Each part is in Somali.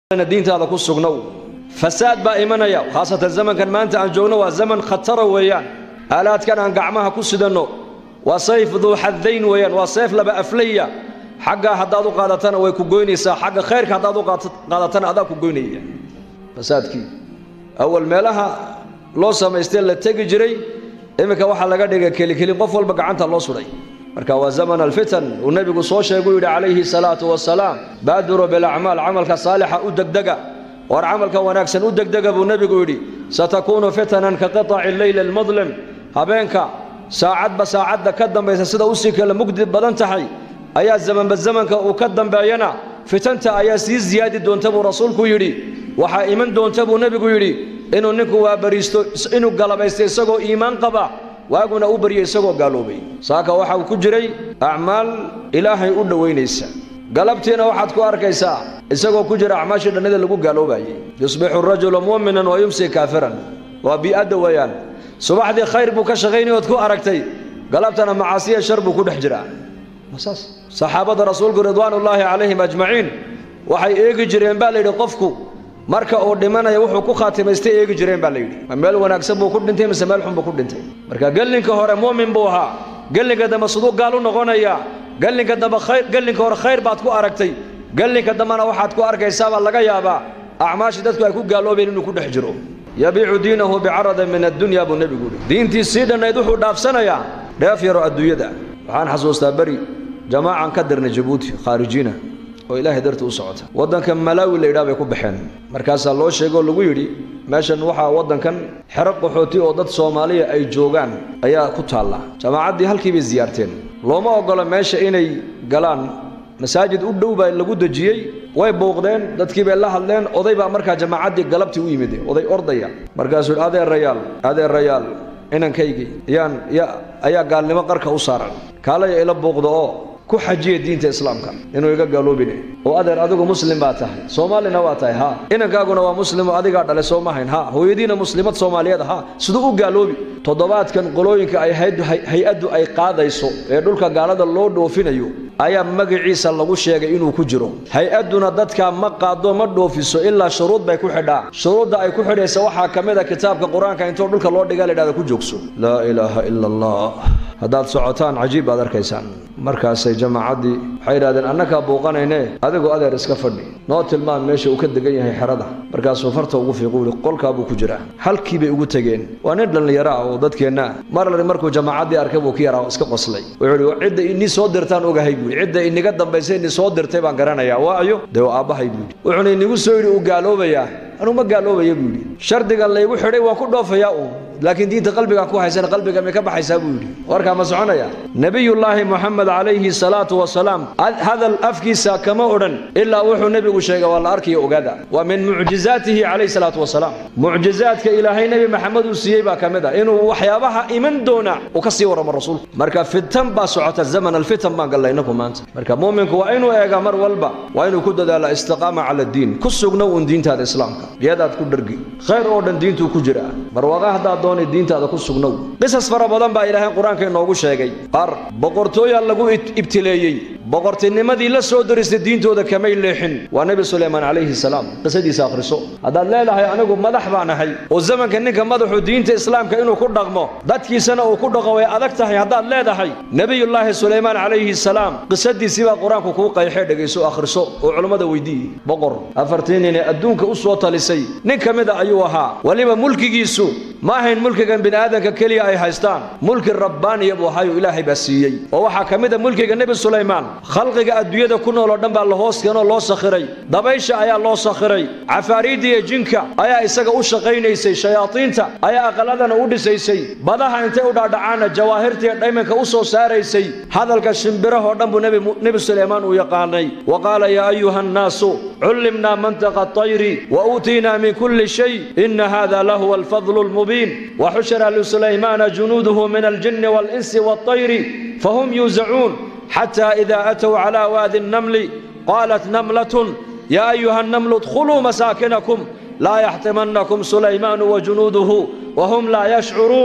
diintaada ku sugnow fasaad baa imanaya khaasatan zamankan maanta aan joogno waa zaman khatara weeyaan aalaadkan aan gacmaha ku sidanno waa sayf duu xadayn weeyaan waa sayf laba aflaya xaggaa haddaad u qaadatana way ku goynaysaa xagga khayrka haddaad u qaadatana adaa ku goynaya fasaadkii awal meelaha loo samaystee la tegi jiray iminka waxaa laga dhigay kelikeli qof walba gacanta loo sudhay marka waa zaman alfitan uu nebigu soo sheeguu yidhi calayhi salaatu wasalaam baaduruu bilacmaal camalka saalixa u degdega war camalka wanaagsan u degdega buu nebigu yidhi satakuunu fitanan ka qiطaci leyli almudlim habeenka saacadba saacadda ka dambaysa sida usii kala mugdi badan tahay ayaa zamanba zamanka uu ka dambeeyana fitanta ayaa sii ziyaadi doonta buu rasuulku yidhi waxaa iman doonta buu nebigu yidhi inuu ninku waabariisto inuu galabaysto isagoo iimaan qaba waaguna u baryay isagoo gaaloobay saaka waxa uu ku jiray acmaal ilaahay u dhowaynaysa galabtiina waxaad ku arkaysaa isagoo ku jira acmaashii dhannida lagu gaaloobayay yusbixu rajulu mu'minan wa yumsi kaafiran waa bii'adda weeyaan subaxdii khayr buu ka shaqaynay ood ku aragtay galabtana macaasiya shar buu ku dhex jiraa saas saxaabadda rasuulku ridwaanullaahi calayhim ajmaciin waxay eegi jireen baa layidhi qofku marka uu dhimanaya wuxuu ku khaatimaystay eegi jireen baa layidhi ma meel wanaagsan buu ku dhintay mise meel xun buu ku dhintay marka gellinka hore muumin buu ahaa gellinka dambe siduu gaal u noqonayaa gellinka dambe khayr gellinka hore khayr baad ku aragtay gellinka dambena waxaad ku arkaysaabaa laga yaabaa acmaashii dadku ay ku gaaloobeen inuu ku dhex jiro yabiicu diinahu bicaradin min addunya buu nebigu yidhi diintii sii dhannayd wuxuu dhaafsanayaa dheef yaro adduunyada waxaan xasuustaa beri jamaacaan ka dirnay jabuuti khaarijiina oo ilaahay dartii u socota waddanka malaawi la yidhaha bay ku baxeen markaasaa loo sheegoo lagu yidhi meeshan waxaa waddankan xero qaxooti oo dad soomaaliya ay joogaan ayaa ku taalla jamaacaddii halkii bay siyaarteen looma oggola meesha inay galaan masaajid u dhow baa lagu dejiyey way bouqdeen dadkii bay la hadleen oday baa markaa jamaacaddii galabtii u yimid oday ordaya markaasuu yidhi adeerayaal adeerayaal inankaygii yaan ya ayaa gaalnimo qarka u saaran kaalaya ila bouqda oo ku xajiya diinta islaamka inuu iga gaaloobine oo adeer adigu muslim baa tahay soomaalina waa tahay ha inankaaguna waa muslimoo adigaa dhale soo ma hayn ha hooyadiina muslimad soomaaliyeed ha siduu u gaaloobi toddobaadkan qolooyinka ay hay-addu ay qaadayso ee dhulka gaalada loo dhoofinayo ayaa magaciisa lagu sheegay inuu ku jiro hay-adduna dadkaa ma qaado ma dhoofiso ilaa shuruud bay ku xidhaa shuruudda ay ku xidhaysa waxaa ka mid a kitaabka qur-aanka intoo dhulka loo dhiga ladhahda ku joogso laa ilaaha ila allah haddaad socotaan cajiib baad arkaysaan markaasay jamaacaddii waxay yidhahdeen annakaa buuqanayne adigoo adeer iska fadhi noo tilmaan meesha uu ka degan yahay xerada markaasuu farta ugu fiiqu yidhi qolkaa buu ku jiraa halkii bay ugu tegeen waa nin dhallinyaro ah oo dadkeenna ah marlari markuu jamaacaddii arkay buu ka yaraa iska qoslay wuxuu yidhi cidda inii soo dirtaan ogahay buu yidhi cidda iniga dambaysa inii soo dirtay baan garanayaa waa ayo dee waa aabbahay buu yidhi wuxuuna inigu soo yidhi uu gaaloobayaa anuu ma gaaloobaya buu yidhi shardiga laygu xidhay waan ku dhoofayaa uun laakiin diinta qalbigaan ku haysana qalbiga may ka baxaysaa buu yidhi warkaa ma soconaya nebiyullaahi moxamed calayhi salaatu wasalaam hadal afkiisa kama odhan ilaa wuxuu nebigu sheegay waa la arkiyo ogaada waa min mucjizaatihi calayhi salaatu wasalaam mucjizaadka ilaahay nebi maxamed uu siiyey baa ka mid ah inuu waxyaabaha iman doona uu ka sii warramo rasuulku marka fitan baa socota zaman alfitan baan gallay inaku maanta marka muuminku waa inuu eega mar walba waa inuu ku dadaala istiqaama cala diin ku sugnow un diintaada islaamka iyadaad ku dhargi khayr oo dhan diintuu ku jira barwaqa haddaad doonay diintaada ku sugnow qisas fara badan baa ilaahay qur-aanka inoogu sheegay qaar boqortooyaa lagu ibtileeyey boqortinimadii la soo diristay diintooda kamay leexin waa nebi suleymaan calayhi salaam qisadiisa akhriso haddaad leedahay anigu madax baan ahay oo zamanka ninka madaxu diinta islaamka inuu ku dhaqmo dadkiisana uu ku dhaqo way adag tahay haddaad leedahay nebiyullaahi suleymaan calayhi salaam qisadiisii baa qur-aanku kuu qayxee dhegayso akhriso oo culummada weydiiye boqor afartii nin ee adduunka u soo talisay nin ka mida ayuu ahaa weliba mulkigiisu ma ahayn mulkigan bini'aadanka keliya ay haystaan mulki rabbaaniya buu ahaayoo ilaahay baa siiyey oo waxaa ka mid a mulkiga nebi sulaymaan khalqiga adduunyada ku nool oo dhan baa la hoos keenoo loo sakhiray dabaysha ayaa loo sakhiray cafaariidda iyo jinka ayaa isaga u shaqaynaysay shayaadiinta ayaa aqaladana u dhisaysay badaha intay u dhaadhacaanna jawaahirtiiyo dhaymanka u soo saaraysay hadalka shimbirahoo dhan buu nebi sulaymaan uu yaqaanay wa qaala yaa ayuha annaasu cullimnaa mantaqa atayri wa uutiinaa min kulli shay ina hada lahuwa alfadlu lmubiin وحشر لسليمان جنوده من الجن والإنس والطير فهم يوزعون حتى إذا أتوا على وادي النمل قالت نملة يا أيها النمل ادخلوا مساكنكم لا يحتمنكم سليمان وجنوده وهم لا يشعرون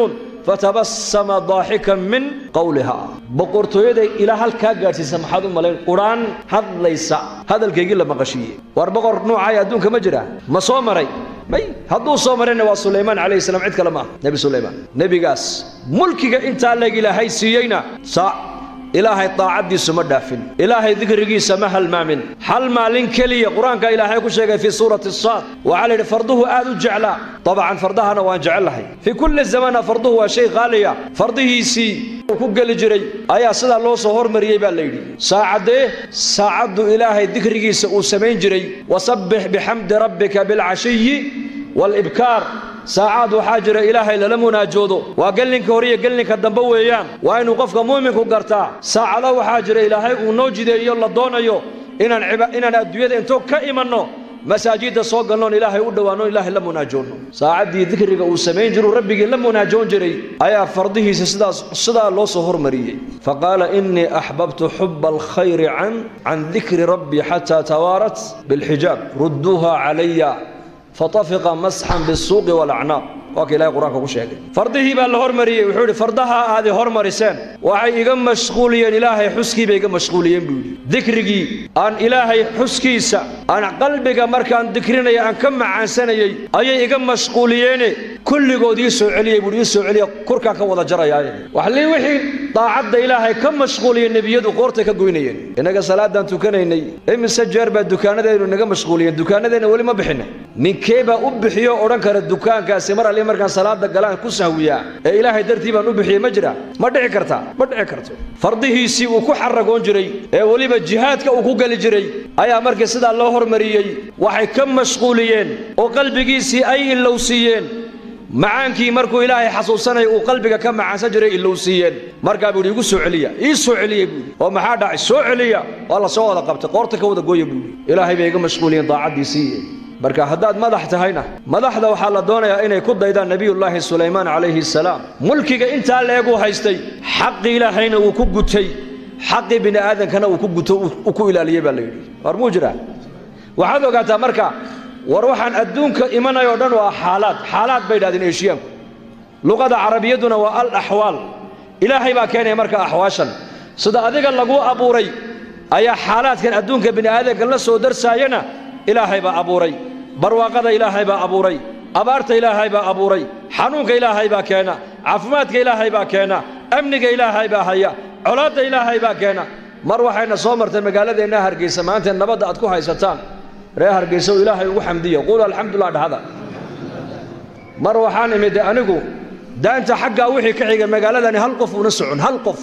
fatabasama daaxikan min qowliha boqortooyaday ilaa halkaa gaadhsiisa maxaad u malayn quraan hadlaysa hadalkaygii la maqashiiyey war boqor nuucaay adduunka ma jira ma soo maray may hadduu soo marayna waa sulaymaan calayhi salaam cid kale ma ah nebi sulaymaan nebigaas mulkiga intaa leeg ilaahay siiyeyna saa ilaahay daacaddiisu ma dhaafin ilaahay dikrigiisa ma halmaamin hal maalin keliya qur-aanka ilaahay ku sheegay fii suurati saad waxaa la yidhi farduhu aad u jeclaa dabcan fardahana waan jecellahay fii kulli zamana farduhu waa shay qaaliya fardihiisii uu ku geli jiray ayaa sidaa loo soo hormariyey baa la yidhi saacaddee saacaddu ilaahay dikrigiisa uu samayn jiray wasabbix bixamdi rabbika bilcashiyi waalibkaar saacaad waxaa jira ilaahay lala munaajoodo waa gellinka hore iyo gellinka dambe weeyaan waa inuu qofka mu'minku gartaa saacado waxaa jira ilaahay uu noo jideeyo la doonayo inaan inaan adduunyada intoo ka imanno masaajidda soo galnoon ilaahay u dhowaanno ilaahay la munaajoonno saacaddii dikriga uu samayn jiruu rabbigii la munaajoon jiray ayaa fardihiisa sidaas sidaa loo soo hormariyey faqaala innii axbabtu xuba alkhayri can can dikri rabbii xataa tawaarat bilxijaab rudduuha calaya fatafiqa masxan bisuuqi walacnaaq waa ka ilahay qur-aanka ku sheegay fardihii baa la hormariyey wuxuu yidhi fardaha aad i hormariseen waxay iga mashquuliyeen ilaahay xuskiibay iga mashquuliyeen buu yidhi dikrigii aan ilaahay xuskiisa aan qalbiga markaan dikrinaya aan ka macaansanayey ayay iga mashquuliyeene kulligood ii soo celiyey buuhi ii soo celiya kurkaan ka wada jarayaaye waxlii wixii daacadda ilaahay ka mashquuliyey nebiyadu qoortay ka goynayeen innaga salaadaan tukanaynay imise jeer baa dukaanadeennu naga mashquuliyeen dukaanadeenna weli ma bixinay ninkee baa u bixiyo odhan kara dukaankaasi mar alli markaan salaada galaan ku sahwiyaa ee ilaahay dartii baan u bixiyey ma jira ma dhici karta ma dhici karto fardihiisii uu ku xaragoon jiray ee weliba jihaadka uu ku geli jiray ayaa markii sidaa loo hormariyey waxay ka mashquuliyeen oo qalbigiisii ay ilowsiiyeen macaankii markuu ilaahay xasuusanaya uu qalbiga ka macaansan jiray ilowsiiyeen markaa buu yidhi igu soo celiya ii soo celiya buuhi oo maxaa dhacay soo celiya waa la soo wada qabtay qoorta ka wada gooya buuhi ilaahay bay iga mashquuliyeen daacaddiisii marka haddaad madax tahayna madaxda waxaa la doonayaa inay ku daydaan nebiyullaahi sulaymaan calayhi salaam mulkiga intaa leeguu haystay xaqi ilaahayna wuu ku gutay xaqii bini aadankana uu ku guto uu ku ilaaliyey baa la yidhi war muu jiraa waxaad ogaataa marka war waxaan adduunka imanay oo dhan waa xaalaad xaalaad bay idhahdeen eeshiyaanku luqada carabiyadduna waa al axwaal ilaahay baa keenaya marka axwaashan sida adiga laguu abuuray ayaa xaalaadkan adduunka bini aadanka la soo darsaayana ilaahay baa abuuray barwaaqada ilaahay baa abuuray abaarta ilaahay baa abuuray xanuunka ilaahay baa keena caafimaadka ilaahay baa keena amniga ilaahay baa haya colaadda ilaahay baa keena mar waxayna soo martay magaaladeenna hargeysa maanta nabadda aad ku haysataan ree hargeysa oo ilaahay ugu xamdiya quulu alxamdulilah dhahada mar waxaan imid anigu daanta xaggaa wixii ka xiga magaaladani hal qof una socon hal qof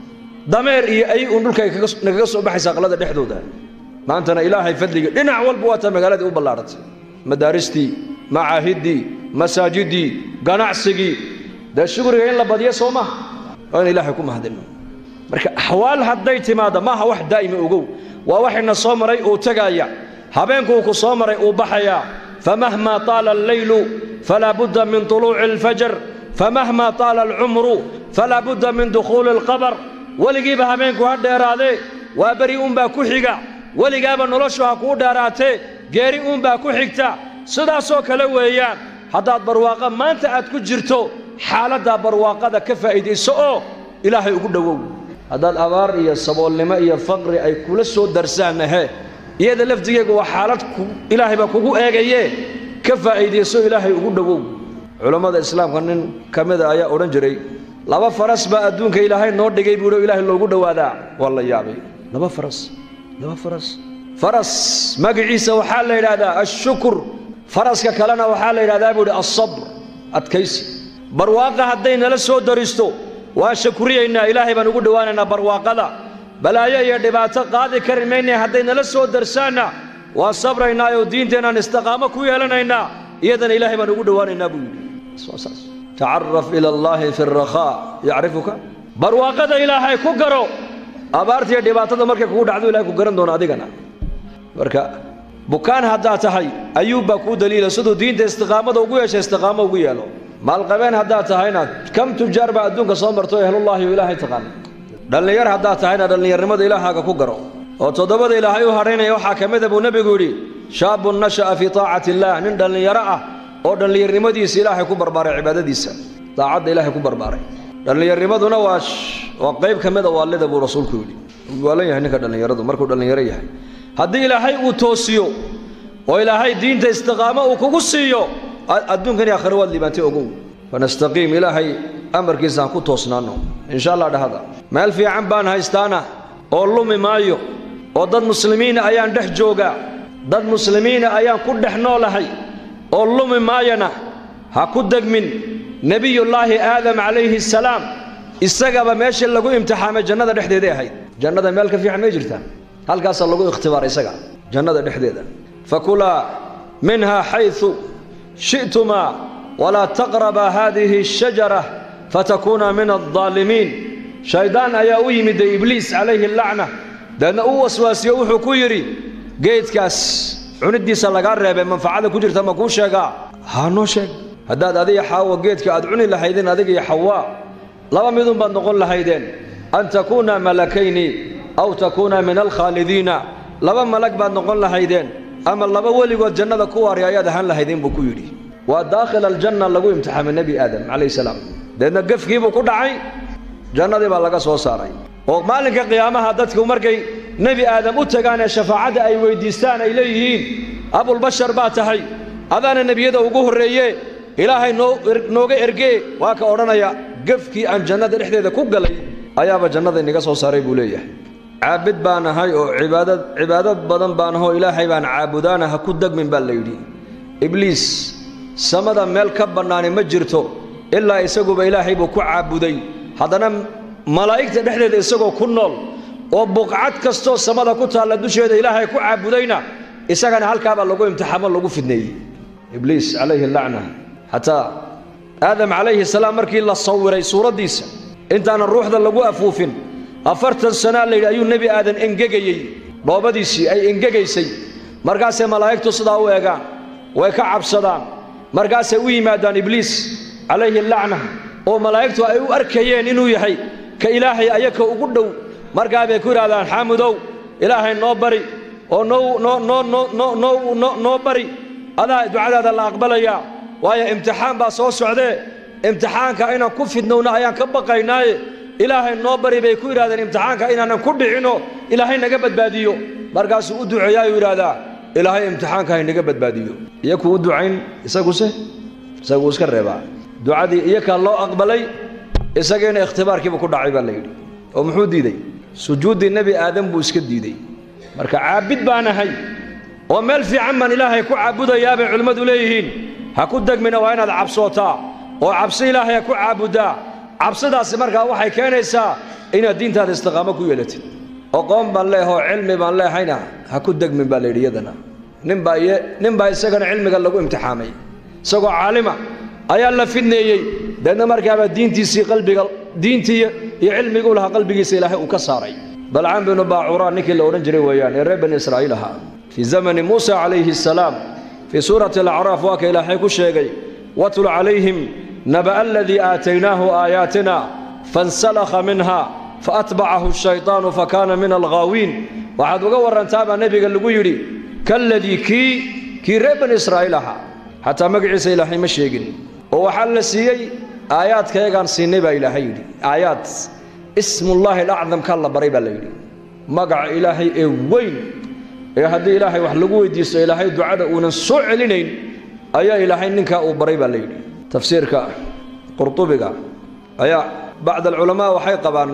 dameer iyo ay uun dhulka nagaga soo baxaysa aqlada dhexdooda maantana ilaahay fadligii dhinac walba waa taa magaaladii u ballaadhatay madaaristii macaahiddii masaajiddii ganacsigii dee shugriga in la badiyo soo maha waa in ilaahay ku mahadino marka axwaal hadday timaadda maaha wax daa'ima ogow waa waxayna soo maray uu tegaaya habeenkuu ku soo maray uu baxayaa famahma taala alleylu falaa budda min tuluuci alfajar famahma taala alcumru falaa budda min dukhuuli alqabar weligiiba habeenku ha dheeraadee waa beri uunbaa ku xiga weligaaba noloshu ha kuu dheeraatee geeri uunbaa ku xigta sidaasoo kale weeyaan haddaad barwaaqo maanta aad ku jirto xaaladdaa barwaaqada ka faa'iidayso oo ilaahay ugu dhowow haddaad abaar iyo saboolnimo iyo faqri ay kula soo darsaannahe iyada lafdigeegu waa xaalad ilaahay baa kugu eegaye ka faa'iidayso ilaahay ugu dhowow culammada islaamka nin ka mida ayaa odhan jiray laba faras baa adduunka ilaahay noo dhigay buuhi oo ilaahay loogu dhowaadaa waa la yaabay laba faras laba faras faras magaciisa waxaa la yidhaahdaa ashukur faraska kalena waxaa la yidhahdaa buu idhi alsabr adkaysi barwaaqa hadday nala soo daristo waa shakuriyaynaa ilaahay baan ugu dhowaanaynaa barwaaqada balaayo iyo dhibaato qaadi kari maynay hadday nala soo darsaanna waan sabraynaa oo diinteennaan istiqaamo ku yeelanaynaa iyadana ilaahay baan ugu dhowaanaynaa buu yidhi tacaraf ila allaahi fi alrakhaa yacrifuka barwaaqada ilaahay ku garo abaarta iyo dhibaatada markay kugu dhacdo ilahay ku garan doono adigana marka bukaan haddaad tahay ayuub baa kuu daliila siduu diinta istiqaamada ugu yeesha istiqaamo ugu yeelo maalqabeen haddaad tahayna kam tujaar baa adduunka soo marto ehlullaahi oo ilaahay taqaana dhallinyar haddaad tahayna dhallinyarnimada ilaahaaga ku garo oo toddobada ilaahay u hadhaynaya waxaa ka mida buu nebigu yidhi shaabun nasha'a fii taacati illaah nin dhallinyaro ah oo dhallinyarnimadiisa ilaahay ku barbaaray cibaadadiisa daacadda ilaahay ku barbaaray dhallinyarnimaduna waa waa qayb ka mida waalida buu rasuulku yidhi waalan yahay ninka dhallinyaradu markuu dhallinyaro yahay haddii ilaahay uu toosiyo oo ilaahay diinta istiqaamo uu kugu siiyo adduunkan iyo aakhiro waad liibaantay ogow fanastaqiim ilaahay amarkiisa aan ku toosnaanno insha allah dhahada meel fiican baan haystaana oo lumi maayo oo dad muslimiina ayaan dhex joogaa dad muslimiina ayaan ku dhex noolahay oo lumi maayana ha ku degmin nebiyullaahi aadam calayhi asalaam isagaba meesha lagu imtixaamay jannada dhexdeeday ahayd jannada meel ka fiican may jirtaa halkaasaa lagu ikhtibaar isaga jannada dhexdeeda fakulaa minha xayثu shi'tumaa walaa taqrabaa haadihi الshajara fatakuuna min الظaalimiin shayddaan ayaa u yimiday ibliis calayhi lacna deedna u waswaasiyo wuxuu ku yidhi geedkaas cunidiisa lagaa reebay manfacada ku jirta ma kuu sheegaa haa noo sheeg haddaad adiga xaawa geedka aad cuni lahaydeen adiga iyo xawaa laba midun baad noqon lahaydeen an takuuna malakayni aw takuuna min alkhaalidiina laba malag baad noqon lahaydeen ama laba weligood jannada ku waari ayaad ahaan lahaydeen buu ku yidhi waa daakhil aljanna lagu imtixaamay nebi aadam calayhi salaam deedna gefkiibuu ku dhacay jannadii baa laga soo saaray oo maalinka qiyaamaha dadku markay nebi aadam u tagaan ee shafaacadda ay weyddiistaan ay leeyihiin abulbashar baa tahay adaana nebiyada ugu horreeye ilaahay noo nooga ergee waa ka odhanaya gefkii aan jannada dhexdeeda ku galay ayaaba jannada inaga soo saaray buu leeyahay caabid baan ahay oo cibaadad cibaado badan baan ahoo ilaahay baan caabudaana ha ku degmin baa la yidhi ibliis samada meel ka bannaani ma jirto ilaa isaguba ilaahay buu ku caabuday haddana malaa'igta dhexdeeda isagoo ku nool oo buqcad kastoo samada ku taalla dusheeda ilaahay ku caabudayna isagana halkaabaa lagu imtixaamo lagu fidneeyey ibliis calayhi lacna xataa aadam calayhi salaam markii la sawiray suuraddiisa intaanan ruuxda lagu afuufin afartan sanaa layidhi ayuu nebi aadan engegayey dhoobadiisii ay engegaysay markaasay malaa'igtu sidaa u eegaan way ka cabsadaan markaasay u yimaadaan ibliis calayhi lacna oo malaa'igtu ay u arkayeen inuu yahay ka ilaahay ayaka ugu dhow markaa bay ku yidhahdaan xaamudow ilaahay noo bari oo noo noo noo noo noo noo noo noo bari adaa ducadaada la aqbalayaa waayo imtixaan baa soo socdee imtixaanka inaan ku fidnowna ayaan ka baqaynaaye ilaahay noo bari bay ku yidhahdeen imtixaanka inaanan ku dhicinoo ilaahay naga badbaadiyo markaasuu u duceeyaayuu yidhaahdaa ilaahay imtixaanka haynaga badbaadiyo iyakuu u ducayn isaguse isaguu iska reebaa ducadii iyakaa loo aqbalay isagiina ikhtibaarkiibu ku dhacay baa la yidhi oo muxuu diidey sujuuddii nebi aadam buu iska diidey marka caabid baan ahay oo meel fiican baan ilaahay ku caabudayaa bay culimmadu leeyihiin ha ku degmina waa inaad cabsootaa oo cabsi ilaahay ha ku caabuddaa cabsidaasi markaa waxay keenaysaa inaad diintaada istiqaamo ku yeelatid oqoon baan leehoo cilmi baan leehayna ha ku degmin baa layidhi iyadana ninbaa ninbaa isagana cilmiga lagu imtixaamay isagoo caalima ayaa la fidneeyey deedna markaaba diintiisii qalbiga diintii iyo cilmiguu lahaa qalbigiisa ilaahay uu ka saaray balcaan binu baacuraa ninkii la odhan jiray weeyaan ee reer bani israa'iil ahaa fii zamani muusa calayhi asalaam fii suurati alacraaf waa ka ilaahay ku sheegay watlu calayhim naba'a aladii aataynaahu aayaatina fansalakha minha faatbacahu ashaytaanu fakaana min alghaawiin waxaad uga warrantaabaa nebiga lagu yidhi kaladii kii kii reer bani israa'iil ahaa xataa magaciisa ilaahay ma sheegin oo waxaa la siiyey aayaadkayagaan siinay baa ilaahay yidhi aayaad ismullaahi alacdamkaa la baray baa la yidhi magaca ilaahay ee weyn ee haddii ilaahay wax lagu weydiisto ilaahay ducada uunan soo celinayn ayaa ilaahay ninkaa uu baray baa la yidhi tafsiirka qurtubiga ayaa bacd alculamaa waxay qabaan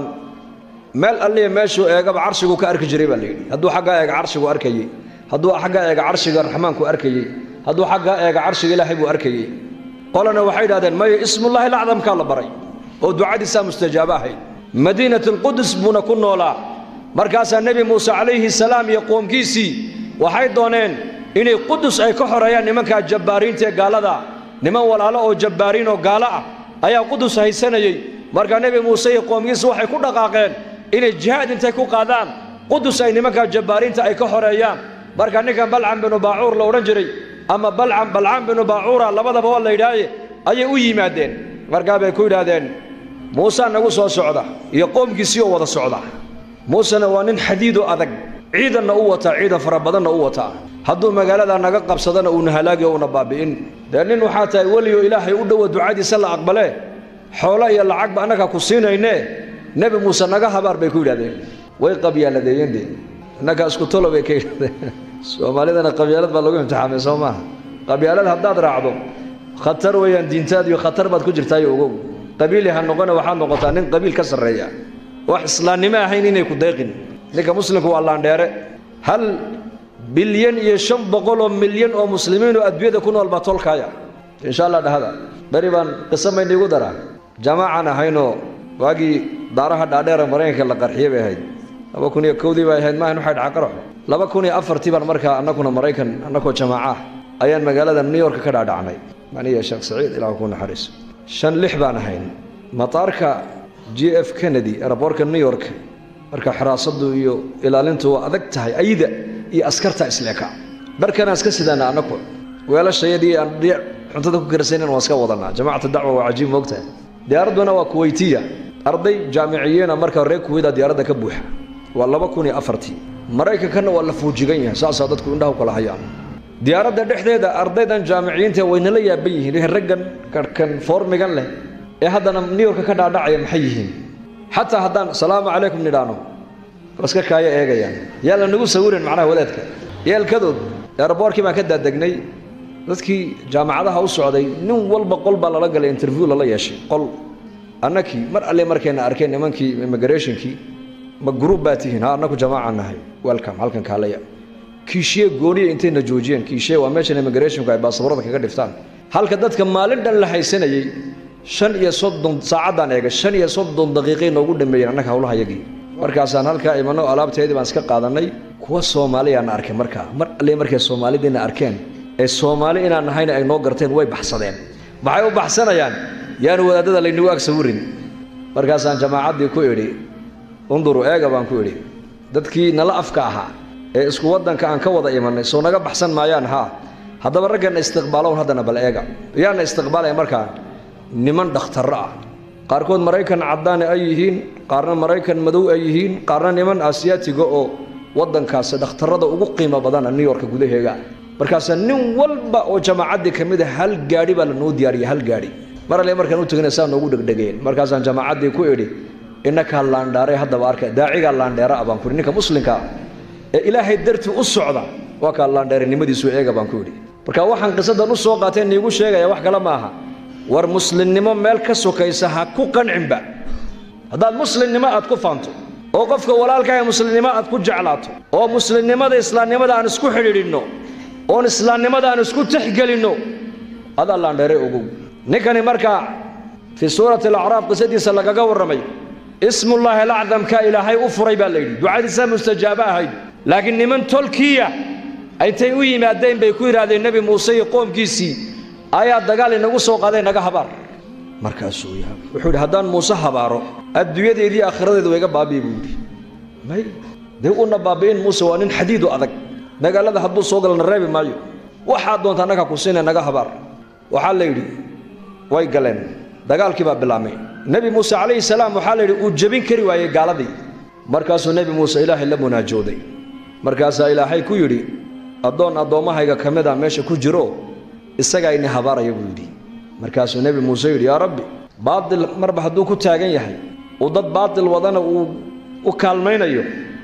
meel alliya meeshuu eegaba carshigu ka arki jiray baa la yidhi hadduu xaggaa eega carshigu arkayey hadduu xaggaa eega carshiga raxmaanku arkayey hadduu xaggaa eega carshiga ilaahay buu arkayey qolana waxay idhahdeen maya ismullaahi lacdamkaa la baray oo ducadiisaa mustajaabo ahayd madiinat alqudus buuna ku noolaa markaasaa nebi muuse calayhi salaam iyo qoomkiisii waxay dooneen inay qudus ay ka xoreeyaan nimankaa jabbaariinta ee gaalada niman walaalo oo jabbaariin oo gaalo ah ayaa qudus haysanayey markaa nebi muuse iyo qoomkiisi waxay ku dhaqaaqeen inay jihaad intay ku qaadaan qudus ay nimankaa jabbaariinta ay ka xoreeyaan marka ninkan balcam binu baacuur la odhan jiray ama balcam balcam binu baacuura labadaba waa la yidhaahaye ayay u yimaadeen markaa bay ku yidhaahdeen muusaa nagu soo socda iyo qoomkiisii oo wada socda muusena waa nin xadiidoo adag ciidanna u wataa ciidan fara badanna u wataa hadduu magaaladaa naga qabsadana uuna halaagi oo una baabi'in dee nin waxaa tahay weliyo ilaahay u dhowa ducadiisa la aqbalee xoolo iyo lacagba annagaa ku siinaynee nebi muuse naga habaar bay ku yidhahdeen way qabyaaladeeyeen dee innagaa isku tolo bay ka yidhahdeen soomaalidana qabyaalad baa lagu imtixaamay soo maaha qabyaalad haddaad raacdo khatar weeyaan diintaadiyo khatar baad ku jirtaayo ogow qabiili ha noqone waxaad noqotaa nin qabiil ka sarreeya wax islaamnimo ahayn inay ku dayqin ninka muslimka waa laandheere hal bilyan iyo shan boqol oo milyan oo muslimiinoo adduunyada ku nool baa tolkaaya insha allah dhahada beri baan qiso mayniigu daraa jamaacaan ahaynoo waagii daaraha dhaadheera maraykanka la qarxiye bay ahayd laba kun iyo kowdii bay ahayd maahan waxay dhaca qaraxo laba kun iyo afartii baan markaa annaguna maraykan annagoo jamaaca ah ayaan magaalada new york ka dhaadhacnay aniya sheekh saciid ilah ku naxariiso shan lix baan ahayn mataarka j f kennedy eraboorka new york marka xiraasadu iyo ilaalintu waa adag tahay ayda iyo askarta isleeka dharkanaan iska sidaana annaku weelashayadii aan dhiic cuntada ku karsanan waan iska wadanaa jamacatu dacwa waa cajiib moogtahay diyaaradduna waa kuweytiya arday jaamiciyiina marka reer kuweyda diyaaradda ka buuxa waa laba kun iyo afartii maraykankanna waa la fuujigan yahay saasaa dadku indhaha kala hayaan diyaaradda dhexdeeda ardaydan jaamiciyiinta waynala yaaban yihiin raggan karhkan foormigan leh ee haddana new yorka ka dhaadhacaya maxay yihiin xataa haddaan salaamu calaykum nidhaano iska kaaya eegayaan yaa la nagu sawirin macnaha wadaadka yeelkadood eeraboorkii baan ka daadegnay dadkii jaamacadaha u socday nin walba qol baa lala galay interview lala yeeshay qol annakii mar alle markayna arkeen nimankii immigrationkii ma gruub baa tihiin ha annaku jamaaca nahay welcome halkan kaalaya kiishiye gooniya intayna joojiyeen kiishiye waa meeshan immigrationku ay baasaboorada kaga dhiftaan halka dadka maalin dhan la haysanayey shan iyo soddon saacaddaan eegay shan iyo soddon daqiiqay noogu dhameeyeen annaga hawlahayagii markaasaan halkaa imanno alaabteedii baan iska qaadannay kuwa soomaaliyaana arkay markaa mar alle markay soomaalidiina arkeen ee soomaali inaan nahayna ay noo garteen way baxsadeen maxay u baxsanayaan yaanu wadaadada laynagu ag sawirin markaasaan jamaacaddii ku idhi unduru eega baan ku idhi dadkii nala afka ahaa ee isku waddanka aan ka wada imannay soo naga baxsan maayaan haa haddaba ragganna istiqbaalown haddana bal eega yaana istiqbaalaya markaa niman dhakhtarro ah qaarkood maraykan caddaane ay yihiin qaarna maraykan madow ay yihiin qaarna niman asiyaatiga oo waddankaasi dhakhtarrada ugu qiimo badana new yorka gudaheega markaasa nin walba oo jamaacaddii ka mid a hal gaadhi baa lanoo diyaariyay hal gaadhi mar alle markaan u tegna saa noogu dhegdhegeen markaasaan jamaacaddii ku idhi innakaa laandhaaray haddaba arka daacigaa laandheera ah baan ku idhi ninka muslimka ah ee ilaahay dartii u socda waa kaa laandheerinimadiisu eega baan ku idhi marka waxaan qisadan u soo qaateen niigu sheegaya wax kale ma aha war muslimnimo meel ka sokaysa ha ku qancinba haddaad muslimnimo aad ku faanto oo qofka walaalkaah muslimnimo aad ku jeclaato oo muslimnimada islaamnimada aan isku xidhiidhinno oon islaamnimada aan isku tixgelinno adaa laandheeray ogow ninkani markaa fii suurati alacraaf qisadiisa lagaga warramay ismullaahi alacdamka ilaahay u furay baa layidhi ducadiisa mustajaabo ahayd laakiin niman tolkiya intay u yimaadeen bay ku yidhaahdeen nebi muuse iyo qoomkiisii ayaa dagaal inagu soo qaaday naga habaar markaasuu yaab wuxuu yidhi haddaan muuse habaaro adduunyadeedii aakhiradeedu wayga baabi'i buu yidhi may dee una baabi'in muuse waa nin xadiidu adag magaalada hadduu soo galana reebi maayo waxaad doonta annaga ku siina naga habaar waxaa la yidhi way galeen dagaalkii baa bilaabmay nebi muuse calayhi salaam waxaa la yidhi uu jebin kari waayey gaaladii markaasuu nebi muuse ilaahay la munaajooday markaasaa ilaahay ku yidhi addoon addoommahayga ka mid a meesha ku jiro isagaa ini habaaraya buu yidhi markaasuu nebi muuse yidhi yaa rabbi baatil marba hadduu ku taagan yahay uu dad baatil wadana uu u kaalmaynayo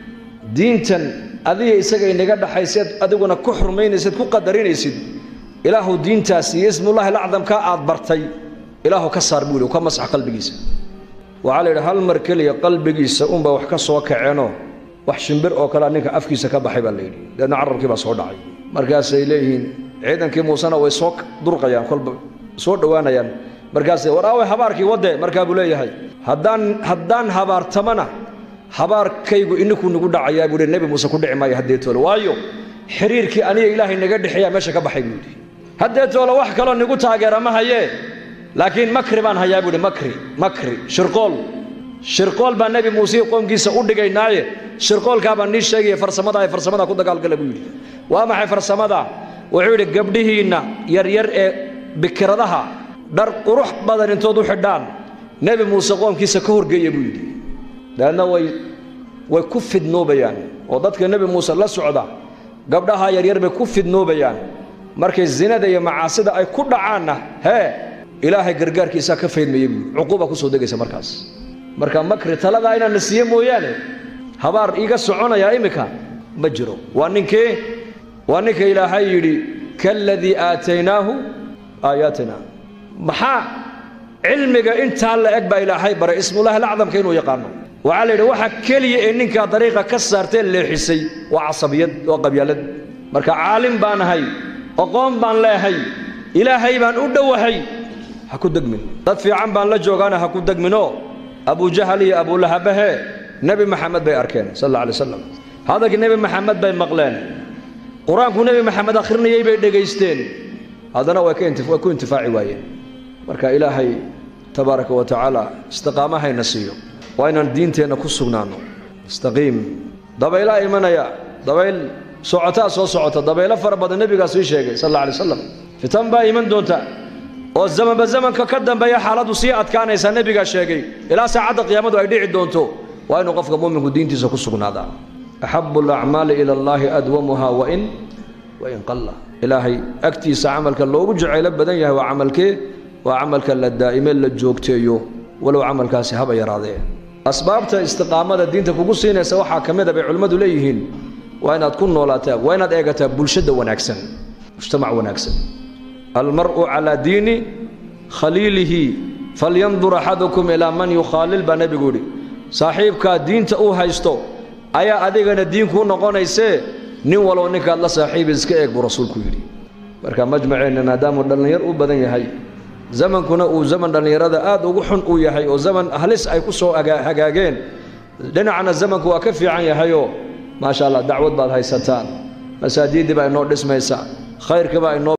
diintan adiga isaga inaga dhaxayseed adiguna ku xurmaynaysid ku qadarinaysid ilaahu diintaas iyo ismullahi alacdamkaa aad bartay ilaahu ka saar buu yidhi ka masax qalbigiisa waxaa la yidhi hal mar keliya qalbigiisa unba wax ka soo kaceenoo wax shimbir oo kalea ninka afkiisa ka baxay baa la yidhi deedna carabkii baa soo dhacay markaasay leeyihiin ciidankii muusena way soo durqayaan kolba soo dhowaanayaan markaasay war aaway habaarkii wadde markaa buu leeyahay haddaan haddaan habaartamana habaarkaygu ininkuu nagu dhacayaa buu yidhi nebi muuse ku dhici maayo haddeetoole waayo xiriirkii aniga ilaahay naga dhexeeyaa meesha ka baxay buu yidhi haddeetoole wax kaloo nigu taageera ma hayee laakiin makri baan hayaa buu yidhi makri makri shirqool shirqool baa nebi muuse qoomkiisa u dhigaynaaye shirqoolkaa baan nii sheegaya farsamada ay farsamada ku dagaalgala buu yidhi waa maxay farsamada wuxuu yidhi gabdhihiinna yaryar ee bikiradaha dhar qurux badan intood u xidhaan nebi muuse qoomkiisa ka horgeeya buu yidhi dabeedna way way ku fidnoobayaan oo dadka nebi muuse la socda gabdhaha yaryar bay ku fidnoobayaan markay zinada iyo macaasida ay ku dhacaanna hee ilaahay gargaarkiisaa ka faydmaya buui cuquuba kusoo degaysa markaas marka makri taladaa inaan na siiye mooyaane habaar iiga soconayaa iminka ma jiro waa ninkee waa ninka ilaahay yidhi kaaladii aataynaahu aayaatina maxaa cilmiga intaa la eg baa ilaahay baray ismullahi alacdamka inuu yaqaano waxaa la yidhi waxa keliya ee ninkaa dariiqa ka saartee leexisay waa casabiyad waa qabyaalad marka caalim baan ahay aqoon baan leehay ilaahay baan u dhowahay ha ku degmin dad fiican baan la joogaana ha ku degminoo abujahal iyo abulahabahe nebi maxamed bay arkeen sal alla alay slam hadalkii nebi maxamed bay maqleen qur-aanku nebi maxamed akhrinayay bay dhegaysteen haddana way ku intifaaci waayeen marka ilaahay tabaaraka wa tacaala istiqaamahayna siiyo waa inaan diinteenna ku sugnaanno istaqiim dabaylaa imanaya dabayl socotaa soo socota dabaylo fara badan nebigaas ii sheegay sal alla alay slam fitan baa iman doonta oo zamanba zamanka ka dambeeya xaaladdu sii adkaanaysaa nebigaa sheegay ilaa saacadda qiyaamadu ay dhici doonto waa inuu qofka muuminku diintiisa ku sugnaadaa axabu alacmaali ila allaahi adwamuha wain wain qalla ilaahay agtiisa camalka loogu jacaylo badan yahay waa camalkee waa camalka la daa'ime la joogteeyo walow camalkaasi haba yaraadee asbaabta istiqaamada diinta kugu siinaysa waxaa ka mid a bay culimmadu leeyihiin waa inaad ku noolaataa waa inaad eegataa bulshada wanaagsan mujtamac wanaagsan almar'u calaa diini khaliilihi falyandur axadukum ilaa man yukhaalil baa nebigu yidhi saaxiibkaa diinta uu haysto ayaa adigana diin kuu noqonaysee nin walow ninkaad la saaxiibi iska eeg buu rasuulku yidhi marka majmaceenna maadaamuu dhallinyar u badan yahay zamankuna uu zaman dhallinyarada aad ugu xun uu yahay oo zaman halis ay ku soo hagaageen dhinacna zamanku waa ka fiican yahayoo maasha allah dacwad baad haysataan masaajiiddii baa inoo dhismaysa khayrkii baa inoo